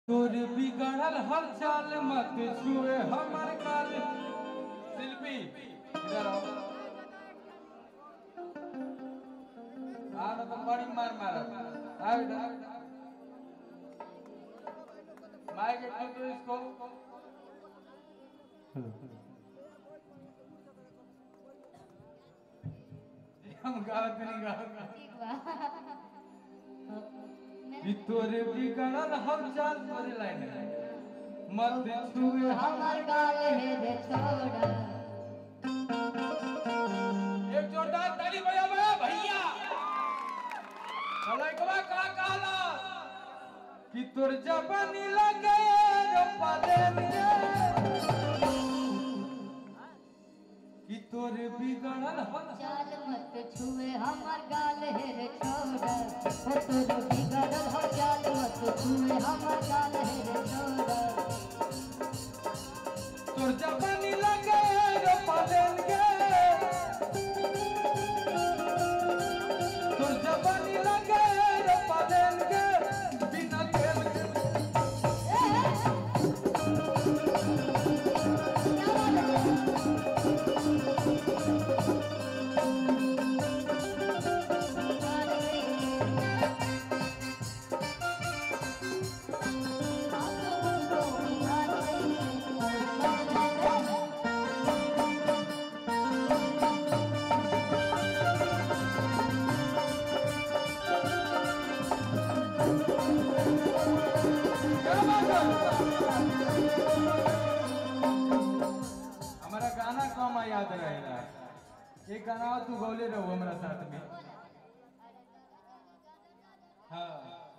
तोर बिगड़ल हर चाल मत छुए हमर काल शिल्पी इधर आओ आ ना तुम बड़ी मार मारा आ इधर माइक एक दो इसको जी, हम गाते नहीं गाते ठीक बा कि तोरे बिगड़ल हर चाल तोरे लाइन है मत छुए हमर हमर गाल है रे छोड़ा एक जोरदार ताली बजा बजा भैया कलैकवा का कहला कि तोर जवानी लगे रो पादेन कि तोर बिगड़ल हल चाल मत छुए हमर गाल है रे छोड़ा ओ तोरो बिगड़ल हो चाल मत छुए हमर गाल है रे छोड़ा तोर जवानी लगे रो पादेन गे तोर जवानी लगे रो पादेन गे बिना तेल के हमारा गाना कम याद रहेला एक गाना तू गौले रहो हमारा साथ में हाँ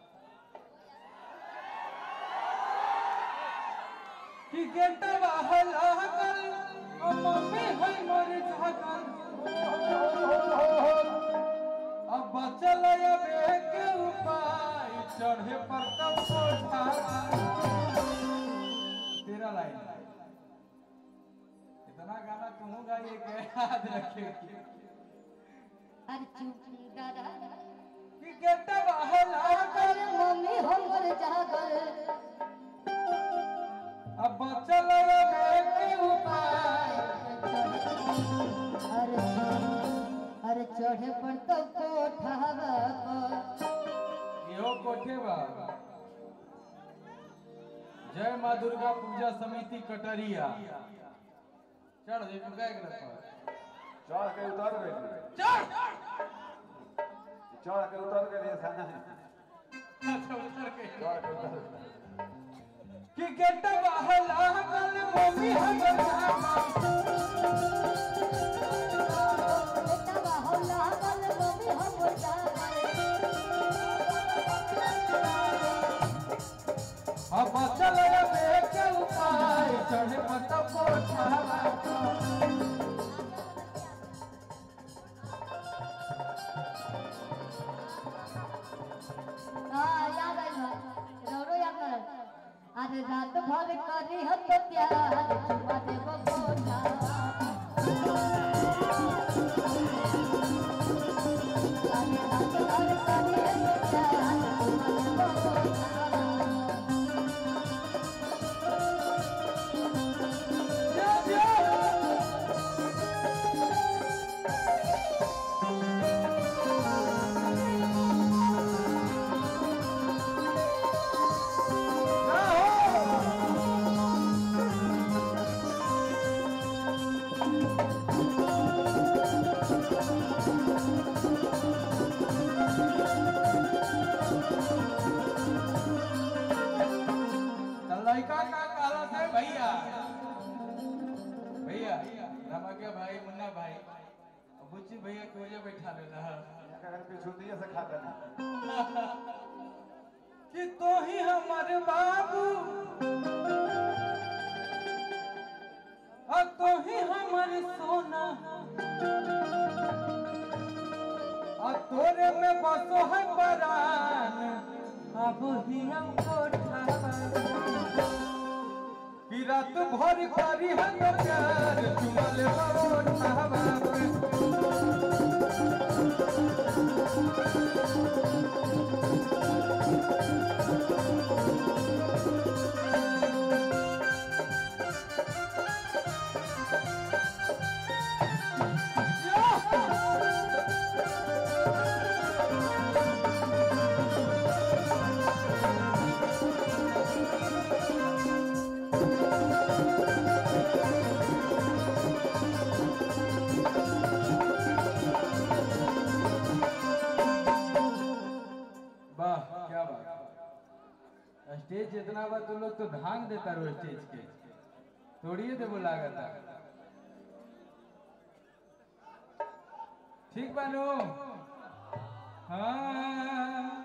कि गेटवा हला कल ओ मम्मी है मोर झाकल अब बचल अबे के उपाय चढ़े पर तब कोठा तेरा लाइन इतना गाना तुम गाइए के याद रखे अरे चुप दादा कि गेटवा हला कल अरे मम्मी हमर जागल अब बचल अबे के उपाय अरे अरे चढ़े पर तो कोठावा पर इहो कोठे बा जय माँ दुर्गा पूजा समिति कटरिया चढ़ दे तू काय करत चढ़ के उतर गई चढ़ चढ़ के उतर गई खाना अच्छा उतर के चढ़ के उतर गई। कि गेटवा हला कल मम्मी हमर जागल बेटा होला बल मम्मी हमर जागल अब बचल अबे के उपाय चढ़े पर तब कोठा हाँ याद आई बा रौरो याद कर अरे रात भर करी हम तो प्यार चुमा देबो कोठा अरे रात भर करी हम तो प्यार चुमा देबो कोठा तो लड़का का काला से भैया भैया रमके भाई मुन्ना भाई और बुच्ची भैया के वजह बैठा लेना अगर पीछू दिए से खाता नहीं कि तो ही हमारे बाबू और तो ही हमारे सोना और तोरे में बसो है परान अब ही हमको ठावा कि रात भर करी है तो प्यार चुमल बाबू ठावा पे। स्टेज जितना बा तू लोग तो धांग देता रो स्टेज के तोड़िए देबो लागता ठीक बानू हाँ